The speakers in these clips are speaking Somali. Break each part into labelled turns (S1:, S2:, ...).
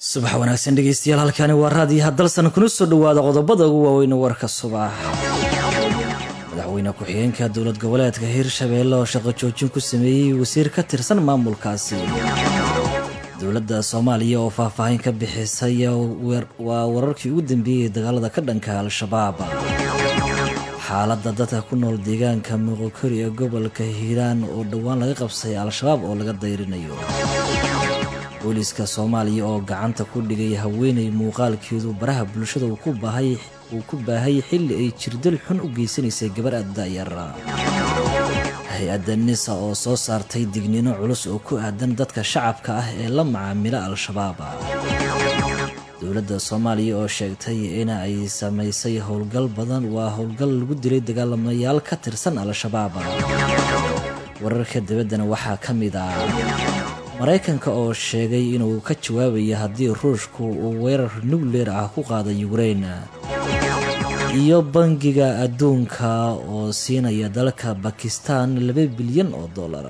S1: subax wanaagsan dhegeystayaal halkani waa raadiyaha dalsan kuna soo dhawaada qodobada ugu waaweyn warka subax madaxweyne ku-xigeenka dowlad goboleedka hirshabeelle oo shaqo joojin ku sameeyey wasiir ka tirsan maamulkaasi dowladda soomaaliya oo faahfaahin ka bixisay waa wararkii ugu dambeeyey dagaalada ka dhanka al-shabaab xaaladda dadka ku nool deegaanka muqokori ee gobolka hiiraan oo dhowaan laga qabsay al-shabaab oo laga dayrinayo booliiska soomaaliya oo gacanta ku dhigay haweenay muuqaalkeedu baraha bulshada uu ku baahay xilli ay jirdal xun u geysanaysay gabar addayara hay-adda nisa oo soo saartay digniino culus oo ku aadan dadka shacabka ah ee la macaamila al-shabaab dowladda soomaaliya oo sheegtay in ay samaysay howlgal badan waa howlgal lagu dilay dagaalamayaal ka tirsan al-shabaab wararka dabaddana waxaa ka mid ah maraykanka oo sheegay inuu ka jawaabaya haddii ruushku uu weerar nukleer ah ku qaada yukrain iyo bangiga adduunka oo siinaya dalka bakistan laba bilyan oo dollar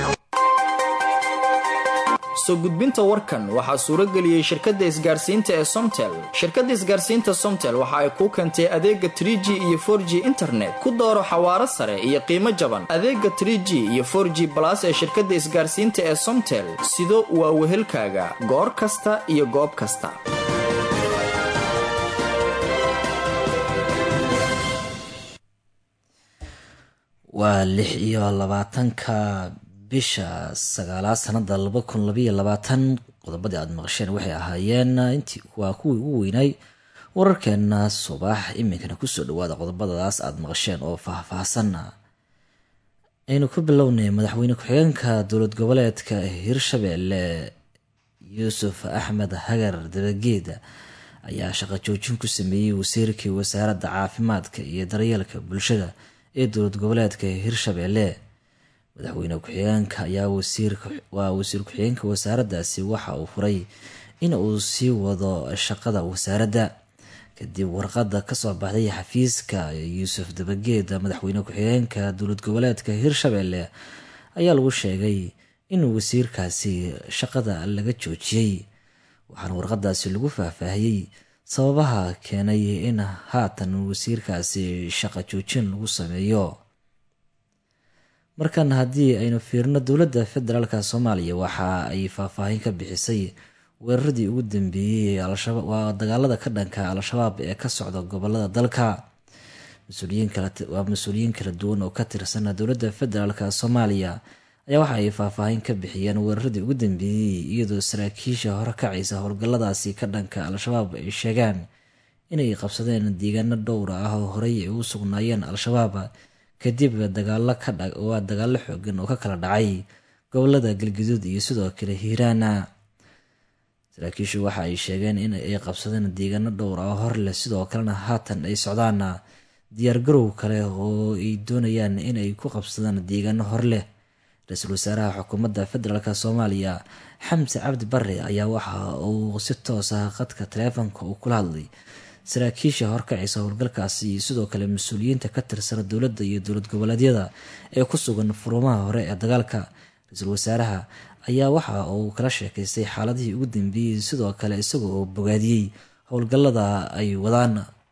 S2: soo gudbinta warkan waxaa suurageliyey shirkadda isgaarsiinta ee somtel shirkadda isgaarsiinta somtel waxa ay kuu keentay adeega trig iyo for g internet ku dooro xawaaro sare iyo qiimo jaban adeega trg iyo for g balas ee shirkadda isgaarsiinta ee somtel sido waa wehelkaaga goor kasta iyo goob kasta
S1: waa lix iyo labaatanka bisha sagaalaad sanada laba kun labaiyo labaatan qodobadii aada maqasheen waxay ahaayeen intii waa kuwii ugu weynay wararkeena subax iminkana kusoo dhawaada qodobadadaas aada maqasheen oo faahfaahsan aynu ku bilownay madaxweyne ku-xigeenka dowlad goboleedka hirshabeelle yuusuf axmed hagar dabageed ayaa shaqo joojin ku sameeyey wasiirkii wasaaradda caafimaadka iyo daryeelka bulshada ee dowlad goboleedka hirshabeelle madaxweyne ku-xigeenka ayaa waa wasiir ku-xigeenka wasaaraddaasi waxa uu furay in uu sii wado shaqada wasaaradda kadib warqadda kasoo baxday xafiiska yuusuf dabageed madaxweyne ku-xigeenka dowlad goboleedka hirshabeelle ayaa lagu sheegay in wasiirkaasi shaqada laga joojiyey waxaana warqadaasi lagu faahfaahiyey sababaha keenay in haatan wasiirkaasi shaqo joojin lagu sameeyo markan haddii aynu fiirno dowladda federaalka soomaaliya waxa ay faahfaahin ka bixisay weeraradii ugu dambeeyey waa dagaalada ka dhanka al-shabaab ee ka socda gobolada dalka waa mas-uuliyiin kala duwan oo ka tirsan dowladda federaalk soomaaliya ayaa waxa ay faahfaahin ka bixiyeen weeraradii ugu dambeeyey iyadoo saraakiisha hore kacaysa howlgalladaasi ka dhanka al-shabaab ay sheegaan inay qabsadeen deegaano dhowra ah oo horey ay u sugnaayeen al-shabaab kadib dagaalo waa dagaalo xoogan oo ka kala dhacay gobolada galguduud iyo sidoo kale hiiraana saraakiishu waxa ay sheegeen in ay qabsadeen deegaano dhowr ah hor leh sidoo kalena haatan ay socdaan diyaargarow kale oo ay doonayaan in ay ku qabsadaan deegaano hor leh ra-iisul wasaaraha xukuumadda federaalk soomaaliya xamse cabdi bare ayaa waxa uu si toos ah qadka taleefonka uu kula hadlay saraakiisha horkacaysa howlgalkaasi iyo sidoo kale mas-uuliyiinta ka tirsana dowladda iyo dowlad goboleedyada ee ku sugan furumaha hore ee dagaalka ra-iisul wasaaraha ayaa waxa uu kala sheekaystay xaaladihii ugu dambeeyey sidoo kale isaga oo bogaadiyey howlgallada ay wadaan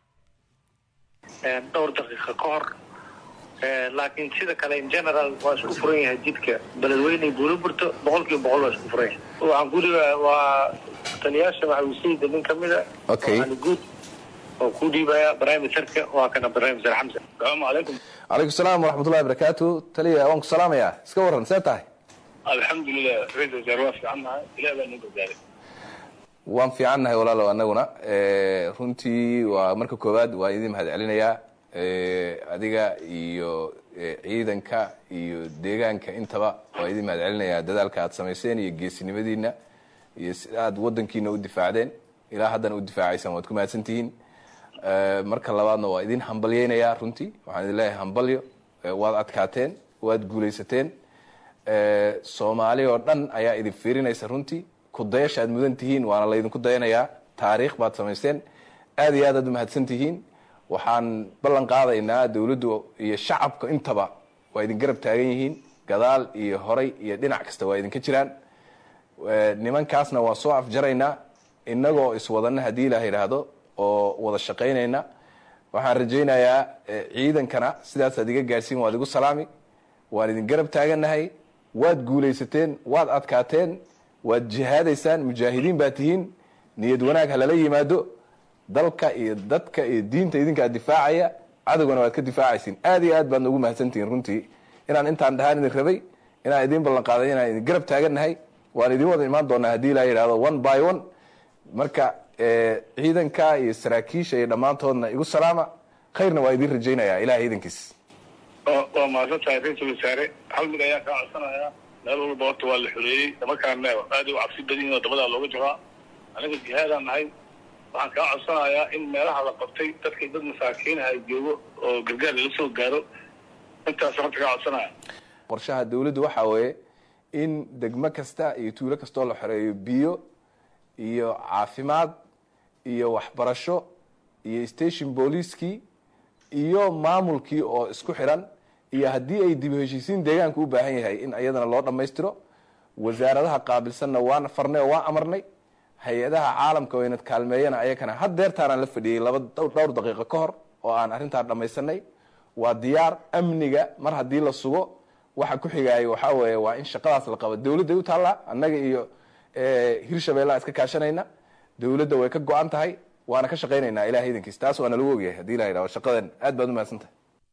S3: dhowr daqiiqa ka hor laakiin sida kale in general waa isku furan yahay jidka beledweyne buulo burto boqol kiiba boqol waa isku furan yahay waxaan guriga waa taliyaasha maxawisayda nin ka mida ali guud oo ku dhiibaya barnaamijka waa kana barnaamij xamse asalaamu calaykum
S4: calaykum salaam waraxmatullahi barakaatu taliya waan ku salaamayaa iska waran see tahay
S3: alxamdulilah ra-isul wasaar waa fiicannahay ilaah baa noo badbaaday
S4: waan fiicannahay walaalow annaguna runtii waa marka koowaad waa idin mahad celinayaa adiga iyo ciidanka iyo deegaanka intaba waa idin mahad celinayaa dadaalka aad samayseen iyo geesinimadiina iyo sida aad wadankiina u difaacdeen ilaa haddana u difaacaysaan waad ku mahadsantihiin marka labaadna waa idin hambalyeynayaa runtii waxaan idin leeyahay hambalyo waad adkaateen waad guulaysateen soomaali oo dhan ayaa idin fiirinaysa runtii kudayasha aad mudan tihiin waana laydinku dayanayaa taariikh baad samaysteen aad iyo aad aad umahadsan tihiin waxaan ballan qaadaynaa dowladdu iyo shacabka intaba waa idin garab taagan yihiin gadaal iyo horay iyo dhinac kasta waa idinka jiraan nimankaasna waa soo afjaraynaa innagoo iswadana haddii ilaah yidhaahdo oo wada shaqaynayna waxaan rajaynayaa ciidankana sidaasaad iga gaadhsiin waad igu salaami waan idin garab taagannahay waad guulaysateen waad adkaateen waad jihaadaysaan mujaahidiin baa tihiin niyad wanaag ha lala yimaado dalka iyo dadka iyo diinta idinkaa difaacaya cadowgana waad ka difaacaysiin aad iyo aad baad noogu mahadsantihiin runtii inaan intaan dhahaan idin rabay inaan idiin ballan qaaday inaan idin garab taagannahay waan idin wada imaan doonaa haddii ilaa yidhahdo one by one marka ciidanka iyo saraakiisha iyo dhammaantoodna igu salaama khayrna waa idin rajaynaya ilahay iidankiis
S3: waa mahadsan tahay ra-iisul wasaare hal mid ayaa kaa codsanayaa meel walba horta waa la xoreeyey nimankaana aad u cabsi badan yihin oo dabadaa looga jiraa aniga jihaadaan nahay waxaan kaa codsanayaa in meelaha la qabtay dadkii dad masaakiinaha joogo oo gargaar lala soo gaaro intaas horta kaa codsanaya
S4: qorshaha dawladdu waxaa weeye in degmo kasta iyo tuulo kastoo la xoreeyo biyo iyo caafimaad iyo waxbarasho iyo station booliiskii iyo maamulkii oo isku xiran iyo haddii ay dib heshiisiin deegaanka u baahan yahay in iyadana loo dhammaystiro wasaaradaha qaabilsanna waan farnay oo waan amarnay hay-adaha caalamka oo inad kaalmeeyana ayakana had deertaanaan la fadhiyey laba dhowr daqiiqo ka hor oo aan arrintaa dhammaysanay waa diyaar amniga mar haddii la sugo waxa ku xigaaya waxaa weeye waa in shaqadaas la qabo dawladday u taallaa annaga iyo hirshabeellaa iska kaashanayna dawladda way ka go-an tahay waana ka shaqaynaynaa ilahay idankiis taas waana lagu ogyahay hadii la yidhahdo shaqadan aad baad u mahadsantahay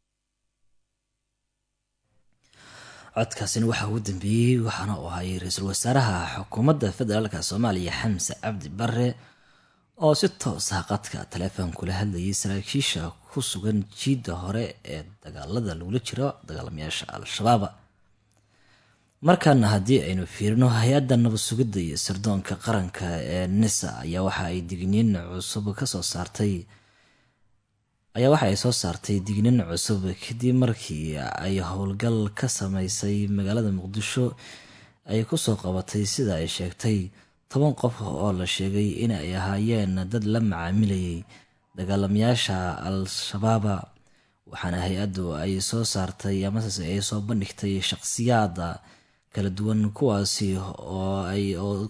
S1: codkaasina waxaa ugu dambeeyey waxaana uu ahay ra-iisul wasaaraha xukuumadda federaalka soomaaliya xamse cabdi bare oo si toos ah qadka taleefon kula hadlayay saraakiisha ku sugan jiidda hore ee dagaalada lagula jiro dagaalamayaasha al-shabaab markaana haddii aynu fiirino hay-adda nabad sugidda iyo sirdoonka qaranka ee nisa ayaa waxa ay digniin cusub kasoo saartay ayaa waxa ay soo saartay digniin cusub kadib markii ay howlgal ka sameysay magaalada muqdisho ay kusoo qabatay sida ay sheegtay toban qof oo la sheegay in ay ahaayeen dad la macaamilayay dagaalamayaasha al-shabaaba waxaana hay-addu ay soo saartay amase ay soo bandhigtay shaqsiyaada kala duwan kuwaasi oo ay oo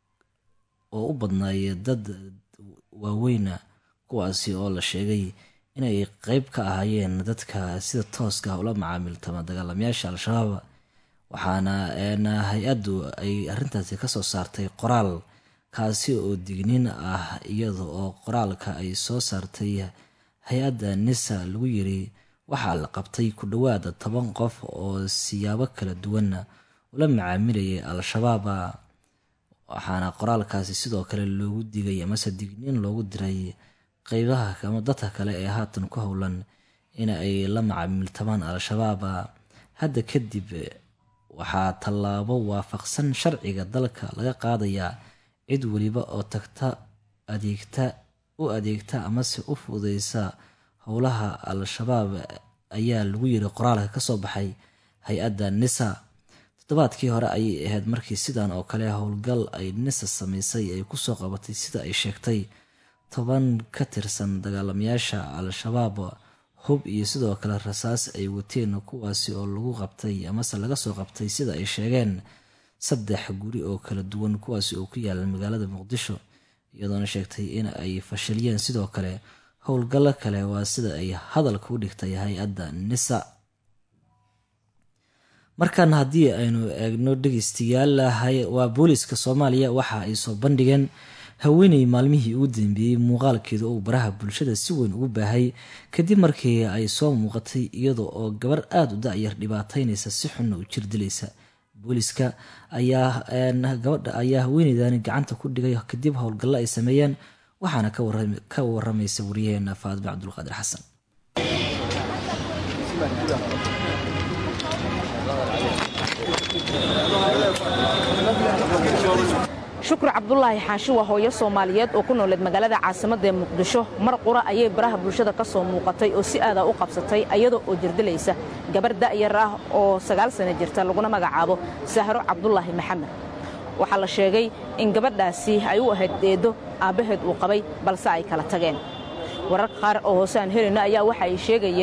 S1: u badnaay dad waaweyna kuwaasi oo la sheegay inay qeyb ka ahaayeen dadka sida tooska ula macaamiltama dagaalamayaasha al-shabaab waxaana hay-addu ay arrintaasi kasoo saartay qoraal kaasi oo digniin ah iyada oo qoraalka ay soo saartay hay-adda nisa lagu yiri waxaa la qabtay ku dhowaada toban qof oo siyaabo kala duwan ula macaamilayay al-shabaab waxaana qoraalkaasi sidoo kale loogu digay amase digniin loogu diray qeybaha ama dadka kale ee haatan ku howlan in ay la macaamiltamaan al-shabaab hadda kadib waxaa tallaabo waafaqsan sharciga dalka laga qaadayaa cid weliba oo tagta adeegta u adeegta amase u fududeysa howlaha al-shabaab ayaa lagu yiri qoraalka kasoo baxay hay-adda nisa toddobaadkii hore ayay ahayd markii sidan oo kale howlgal ay nisa sameysay ay kusoo qabatay sida ay sheegtay toban ka tirsan dagaalamayaasha al-shabaab hub iyo sidoo kale rasaas ay wateen kuwaasi oo lagu qabtay amase laga soo qabtay sida ay sheegeen saddex guri oo kala duwan kuwaasi oo ku yaala magaalada muqdisho iyadoona sheegtay in ay fashiliyeen sidoo kale howlgallo kale waa sida ay hadalka u dhigtay hay-adda nisa markan haddii aynu eegno dhegeystayaal waa booliska soomaaliya waxa ay soo bandhigeen haweeney maalmihii ugu dambeeyey muuqaalkeeda oo baraha bulshada si weyn ugu baahay kadib markii ay soo muuqatay iyada oo gabar aada u da-yar dhibaataynaysa si xunna u jir dilaysa booliska ayaa gabadha ayaa haweeneydani gacanta ku dhigay kadib howlgallo ay sameeyeen waxaana ka waramaysa wariyaheena faadime cabdulqaadir xasan
S5: shukri cabdulaahi xaashi waa hooyo soomaaliyeed oo ku nooleed magaalada caasimadda ee muqdisho mar qura ayay baraha bulshada ka soo muuqatay oo si aadaa u qabsatay ayada oo jirdilaysa gabar da'yar ah oo sagaal sana jirta laguna magacaabo sahro cabdulaahi maxamed waxaa la sheegay in gabadhaasi ay u ahayd deedo aabbaheed uu qabay balse ay kala tageen wararka qaar oo hoose aan helayno ayaa waxa ay sheegayeen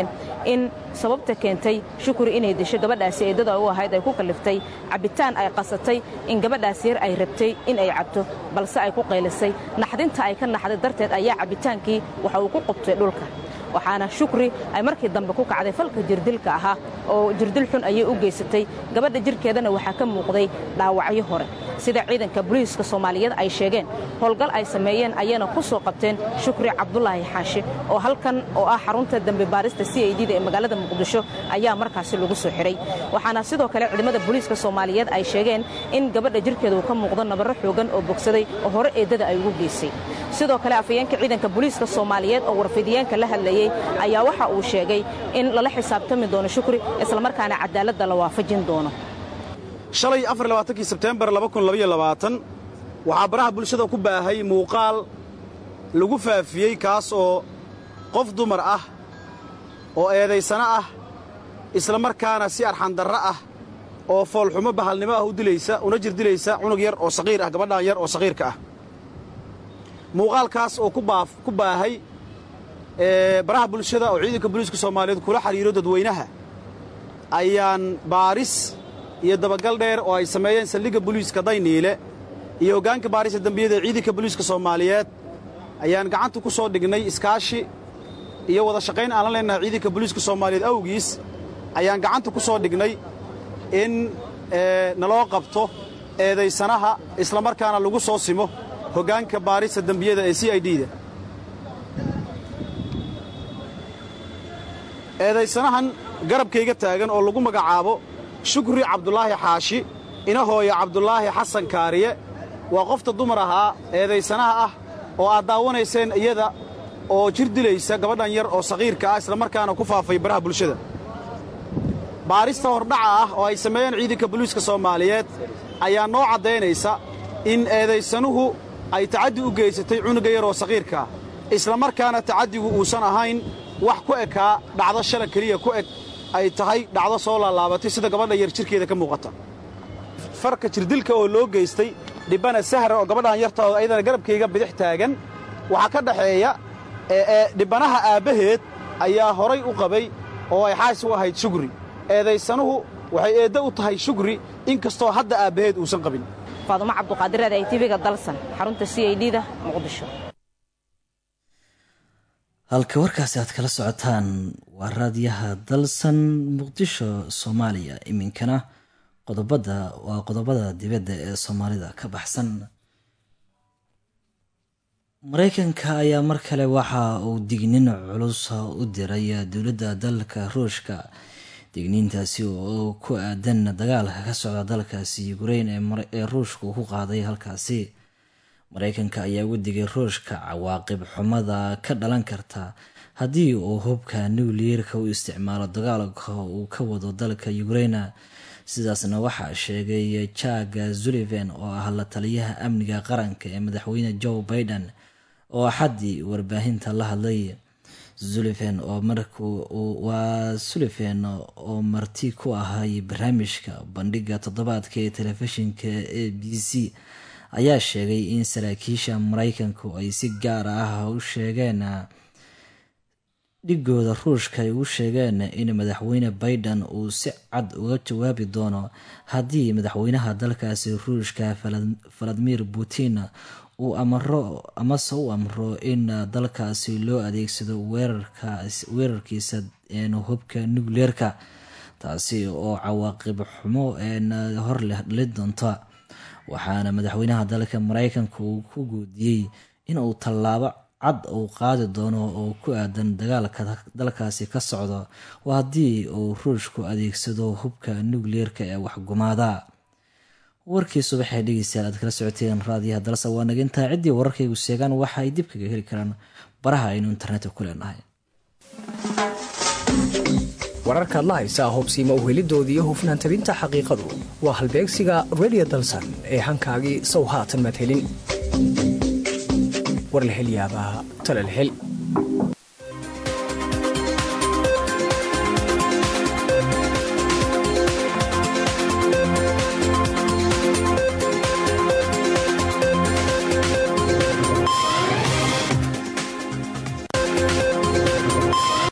S5: in sababta keentay shukri inay disho gabadhaasi eedada u ahayd ay ku kalliftay cabbitaan ay qasatay in gabadhaas yar ay rabtay in ay cabto balse ay ku qaylisay naxdinta ay ka naxday darteed ayaa cabbitaankii waxa uu ku qubtay dhulka waxaana shukri ay markii dambe ku kacday falka jirdilka ahaa oo jirdil xun ayay u geysatay gabadha jirkeedana waxaa ka muuqday dhaawacyo hore sida ciidanka booliiska soomaaliyeed ay sheegeen howlgal ay sameeyeen ayayna ku soo qabteen shukri cabdulaahi xaashi oo halkan oo ah xarunta dembi baarista c i d da ee magaalada muqdisho ayaa markaasi lagu soo xidhay waxaana sidoo kale ciidamada booliiska soomaaliyeed ay sheegeen in gabadha jirkeeda uu ka muuqdo nabarro xoogan oo bogsaday oo hore eeddada ay ugu geysay sidoo kale afayeenka ciidanka booliiska soomaaliyeed oo warfidiyeenka la hadlayey ayaa waxa uu sheegay in lala xisaabtami doono shukri islamarkaana cadaaladda la waafajin doono
S6: shalay afarlabaaatankii sebteembar waxaa baraha bulshada ku baahay muuqaal lagu faafiyey kaas oo qof dumar ah oo eedaysano ah isla markaana si arxandarro ah oo foolxumo bahalnimo ah u dilaysa una jirdilaysa cunug yar oo saqiir ah gabadhan yar oo saqiirka ah muuqaalkaas oo ku baahay baraha bulshada oo ciidanka booliiska soomaaliyeed kula xidhiiro dadweynaha ayaan baaris iyo dabagal dheer oo ay sameeyeen saldhigga booliiska dayniile iyo hoggaanka baarista dembiyada ee ciidanka booliiska soomaaliyeed ayaan gacanta ku soo dhignay iskaashi iyo wada shaqayn aan la leennahay ciidanka booliiska soomaaliyeed awgiis ayaan gacanta ku soo dhignay in naloo qabto eedaysanaha islamarkaana lagu soo simo hoggaanka baarista dembiyada ee c i d da eedaysanahan garabkayga taagan oo lagu magacaabo shukri cabdulaahi xaashi ina hooya cabdulaahi xasan kaariye waa qofta dumar ahaa eedaysanaha ah oo aad daawanayseen iyada oo jir dilaysa gabadhan yar oo saqiirka ah islamarkaana ku faafay baraha bulshada baarista hordhaca ah oo ay sameeyeen ciidanka booliiska soomaaliyeed ayaa noo caddaynaysa in eedaysanuhu ay tacaddi u geysatay cunuga yar oo saqiirkaa islamarkaana tacaddigu uusan ahayn wax ku ekaa dhacdo shala keliya ku eg ay tahay dhacdo soo laalaabatay sida gabadha yar jirkeeda ka muuqata farka jirdilka oo loo geystay dhibbana sahra oo gabadhan yarta oo ayadana garabkayga bidix taagan waxaa ka dhaxeeya dhibbanaha aabbaheed ayaa horay u qabay oo ay xaas u ahayd shugri eedaysanuhu waxay eeddo u tahay shugri in kastoo hadda aabbaheed uusan qabin
S5: faadumo cabduqaadireed ay tiviga dalsan xarunta c i d da muqdisho
S1: halka warkaasi aad kala socotaan waa raadiyaha dalsan muqdisho soomaaliya iminkana qodobada waa qodobada dibadda ee soomaalida ka baxsan mareykanka ayaa mar kale waxa uu dignin culus u diray dowladda dalka ruushka digniintaasi oo ku aadan dagaalka ka socda dalkaasi ukrein ee ruushka uu ku qaaday halkaasi mareykanka ayaa ugu digay ruushka cawaaqib xumada ka dhalan karta haddii uu hubka nucleerka u isticmaalo dagaalka uu ka wado dalka ukraina sidaasna waxaa sheegay jaga zuliven oo ah la taliyaha amniga qaranka ee madaxweyne joe biden oo axaddii warbaahinta la hadlay zuliven oo waa suliven oo marti ku ahay barnaamijka bandhiga toddobaadka ee telefishinka a b c ayaa sheegay in saraakiisha mareykanku ay si gaar ah u sheegeen dhigooda ruushka ay u sheegeen in madaxweyne biden uu si cad uga jawaabi doono haddii madaxweynaha dalkaasi ruushka valadimir putin uu amro amase u amro in dalkaasi loo adeegsado weerarkiisa hubka nucleerka taasi oo cawaaqib xumo hor leh dhali doonta waxaana madaxweynaha dalka mareykanka uu ku guudiyey inuu tallaabo cad uu qaadi doono oo ku aadan dagaalka dalkaasi ka socdo waa haddii uu ruushku adeegsado hubka nucleerka ee waxgumaada warkii subaxee dhegeystayaal aad kala socoteen raadiyaha dalsa waa naga intaa ciddii wararkaygu seegaan waxa ay dib kaga heli karaan baraha aynu internetka ku leenahay
S7: wararkaad la haysaa hubsiima uhelidooda iyo hufnaan tabinta xaqiiqadu waa halbeegsiga redio dalsan ee hankaagii sow haatan madhelin war la hel yaabaa tala la hel